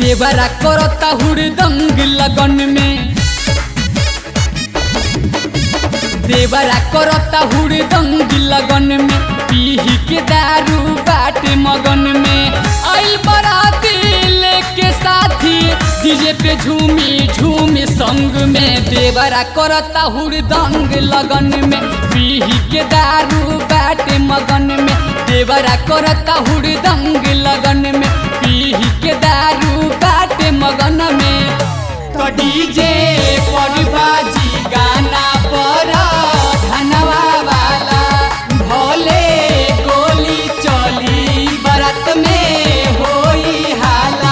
देवरा करता हुड़दंग लगन में देवरा करता हुड़दंग लगन में पीही के दारू बाटे मगन में आइल बराती लेके साथी डीजे पे झूमी झूमी संग में देवरा करता हुड़दंग लगन में पीही के दारू बाटे मगन में देवरा करता हुड़दंग लगन में पीही के दारू बाटे मगन में तो डीजे पर बाजी गाना पर धनवा वाला भोले गोली चली बरत में होई हाला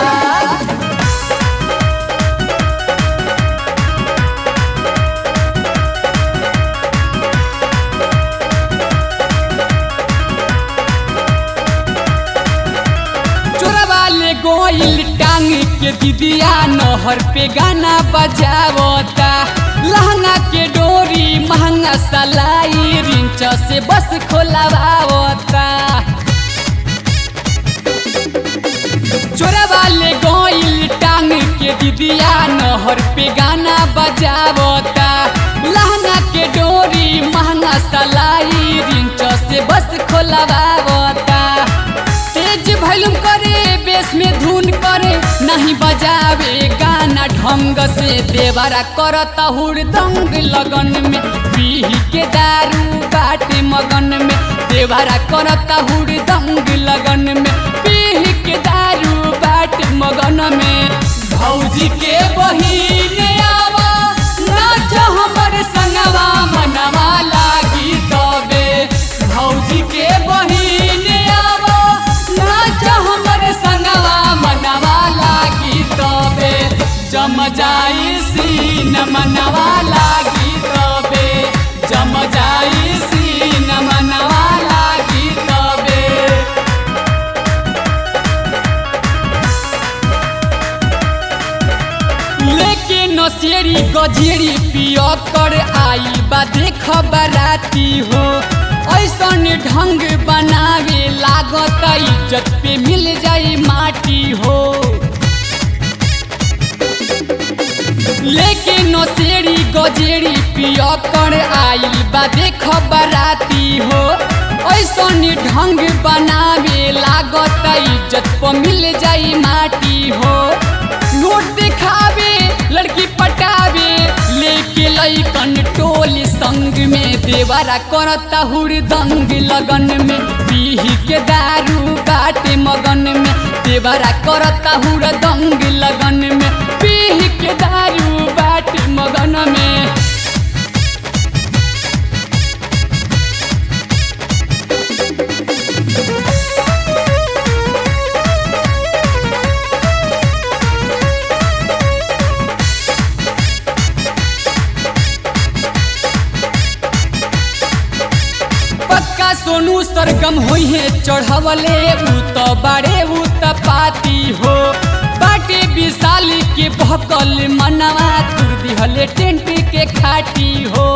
चोरवा ले गोइल टांग के दिदिया नहर पे गाना बजावता लहंगा के डोरी महंगा सलाई रिंच से बस खोलावता चोरवा ले गोइल टांग के दिदिया नहर पे गाना बजावता लहंगा के डोरी महंगा सलाई रिंच से बस खोलावता तेज भैलुम करे बेस में धुन करे नहीं बजावे गाना ढंग से देवरा करता हुड़दंग लगन में पीही के दारू बाटे मगन में देवरा करता हुड़दंग लगन में पीही के दारू बाटे मगन में भौजी के बहिने आवा नाच हमर संगवा मनवा लागी तबे भौजी के बहिने आवा नाच हमर संगवा मनवा लागी तबे जम जाई सीन मनवा लागी तबे जम जाई सीन मनवा लागी तबे लेके नसेरी गजेरी पिया कर आई बा देख बराती हो ऐसन ढंग बनावे लागत इज्जत पे मिल जाई माटी हो लेके नसेरी गजेरी पिया कर आई बा देख बराती हो ऐसन ढंग बनावे लागत इज्जत पे मिल जाई माटी हो नोट दिखावे लड़की पटावे लेके लैकन टोली संग में देवरा करता हुड़दंग लगन में पीही के दारू बाटे मगन में देवरा करता हुड़दंग लगन में पीही के दारू बाटे मगन में पक्का सोनू सरगम होई है चढ़वले उ तो बाड़े उ त पाती हो बाटे विशाल के बहकल मनवा तुर दिहले टेंट के खाटी हो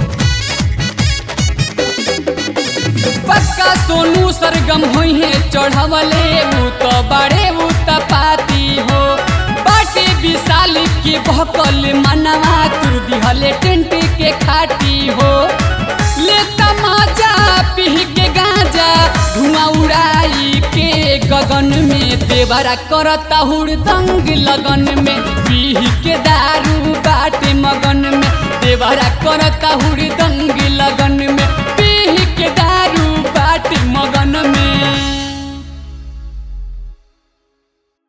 पक्का सोनू सरगम होई है चढ़वले उ तो बाड़े उ त पाती हो बाटे विशाल के बहकल मनवा तुर दिहले टेंट के खाटी हो ले तमाचा पीह के गांजा धुआं उड़ाई के गगन में देवरा करता हुड़दंग लगन में पीह के दारू बाटे मगन में देवरा करता हुड़दंग लगन में